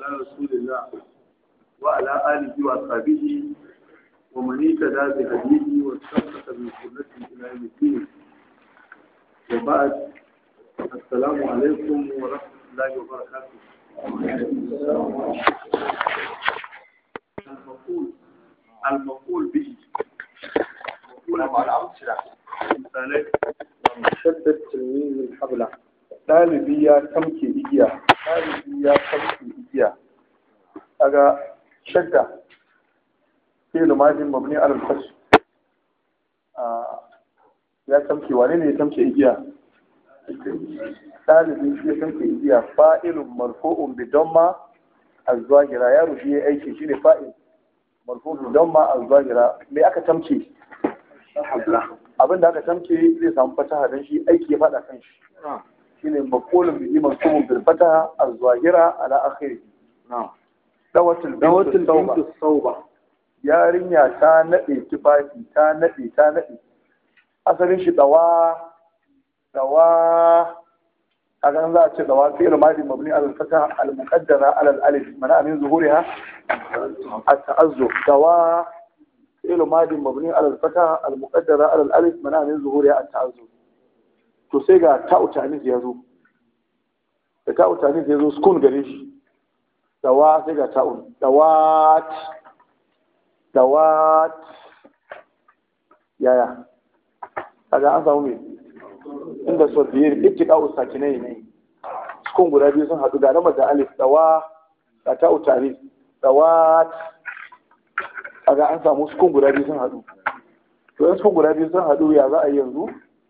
على رسول الله وعلى آله وأصحابه ومن اهتدى بهديه واستمسك بسنته إلى يوم الدين وبعد السلام عليكم ورحمة الله وبركاته المقول المقول به مقول على الأمثلة مثالي shaddat tilmizin habla ɗalibi ya tamke igiya ɗalibi ya tamke igiya kaga shadda fi'il madin mabni ala al-fath ya tamke wane ne ya tamke igiya ɗalibi shi ya tamke igiya fa'ilun marfu'un bi damma az-zahira ya rubi ya aiki shine fa'il marfu'un bi damma az-zahira me aka tamke abin da aka tamke zai samu fataha don shi aiki ya faɗa kan shi shine maqulun bihi mansubun bil fataha az-zahira ala akhiri dawatul dawatul bintu bintu sauba yarinya ta nade tufafi ta nade ta nade asalin shi dawa dawa a kan za a ce dawa fi'il madi mabni ala al-fataha al-muqaddara ala al-alif mana min zuhuriha at-ta'azzur dawa فعل ماض مبني على الفتح المقدرة على الألف منع من ظهورها التعذر to sai ga ta'u ta'anis ya zo da ta'u ta'anis ya zo sukun gare shi dawa sai ga ta'un dawat dawat yaya kaga an samu me inda so biye ittiqa'u sakinai ne sukun guda biyu sun haɗu ga lamar da alif dawa ga ta'u ta'anis dawat kaga an samu sukun guda biyu sun haɗu to in sukun guda biyu sun haɗu ya za a yi yanzu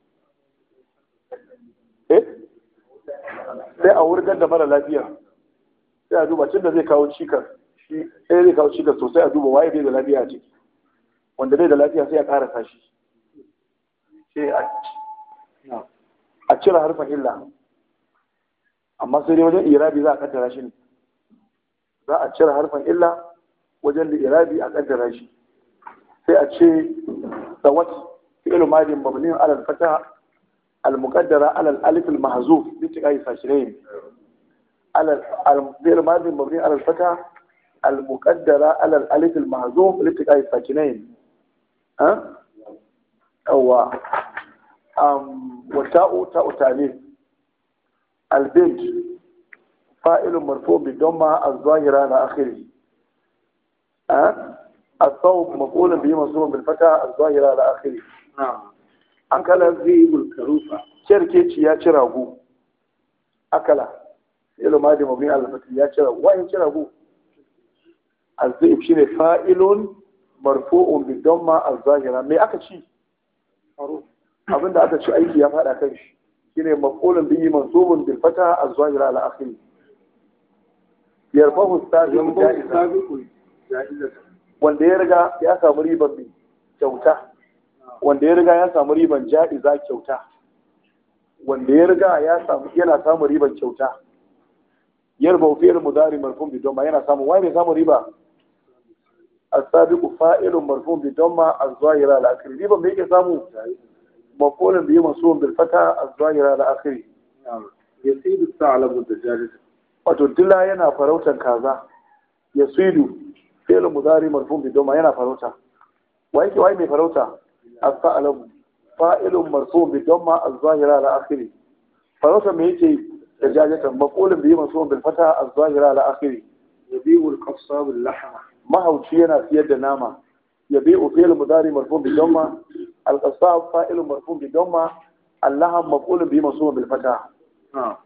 eh sai a wurgar da mara lafiya sai a duba da zai kawo cikar shi sai zai kawo cikar sosai a duba waye bai da lafiya a ciki wanda bai da lafiya sai a karasa shi sai a cire harfin illa amma sai dai wajen irabi za a kaddara shi ne za a cire harfin illa wajen da irabi a kaddara shi sai a ce dawat fi'il madin mabni ala al-fata al-muqaddara ala al-alif al-mahzuf bi tiqai sashirain ala al-fi'il madin mabni ala al-fata al-muqaddara ala al-alif al-mahzuf li tiqai sakinain ha awa um wa ta'u ta'u ta'lil al-bint fa'il marfu' bi damma az-zahira ala akhirih الصوب مفعول به منصوب بالفتح الظاهرة على آخره نعم أكل ذيب الكروفة شركة يا شراغو أكل يلو ما دي مبني على الفتح يا شراغو وين شراغو الذئب شيء فاعل مرفوع بالضمة الظاهرة me aka ci abinda aka ci aiki ya fada kan shi shine maf'ulun bihi mansubun bil fatha az-zahira ala akhiri yarfahu as-sabiqu ja'iza wanda ya riga ya samu riban mai kyauta wanda ya riga ya samu riban ja'iza kyauta wanda ya riga ya samu yana samu riban kyauta yarba fi'il mudari marfun bi damma yana samu wai mai samu riba as-sabiqu fa'ilun marfun bi damma az-zahira al-akhir riban me yake samu maf'ulun bi mansubun bil fata az-zahira al-akhir yasidu sa'lamu dajalata wato dila yana farautan kaza yasidu fi'il mudari marfun bi doma yana farauta wa yake wai mai farauta as-sa'lamu fa'ilun marfun bi doma az-zahira ala akhiri farauta me yake da jajatan maqulun bi mansubun bil fata az-zahira ala akhiri yabi'u al-qassab al-lahma mahauci yana siyar da nama yabi'u fi'il mudari marfun bi doma al-qassab fa'ilun marfun bi doma اللحم مفعول به منصوب بالفتح نعم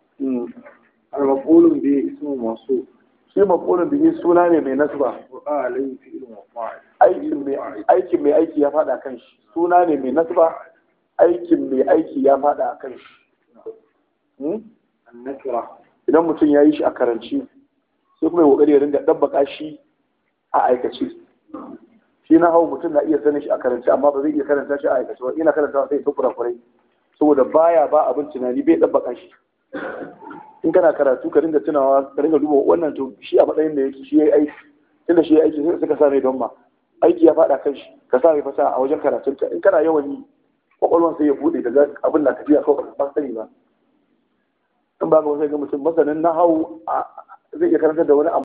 المفعول به اسم موصوف shi mafulun bihi suna ne mai nasba وقع عليه فعل وفاعل aikin mai aikin mai aiki ya fada kan shi suna ne mai nasba aikin mai aiki ya fada kan shi Hmm? النكرة idan mutum ya yi shi a karanci sai kuma ya kokari ya ringa dabbaka shi a aikace shi na hau mutum na iya sanin shi a karanci amma ba zai iya karanta shi a aikace ba ina karanta sai ta kurakurai saboda baya ba abin tunani bai dabbaka shi in kana karatu ka ringa tunawa ka ringa duba wannan to shi a matsayin da yake shi yayi aiki tunda shi yayi aiki sai suka sa mai don ma aiki ya fada kan shi ka sa mai fasa a wajen karatun ka in kana yawan yi kwakwalwan sai ya bude daga abin na tafiya kawai ba sani ba in ba ga wasu ga mutum masanin na hau zai iya karanta da wani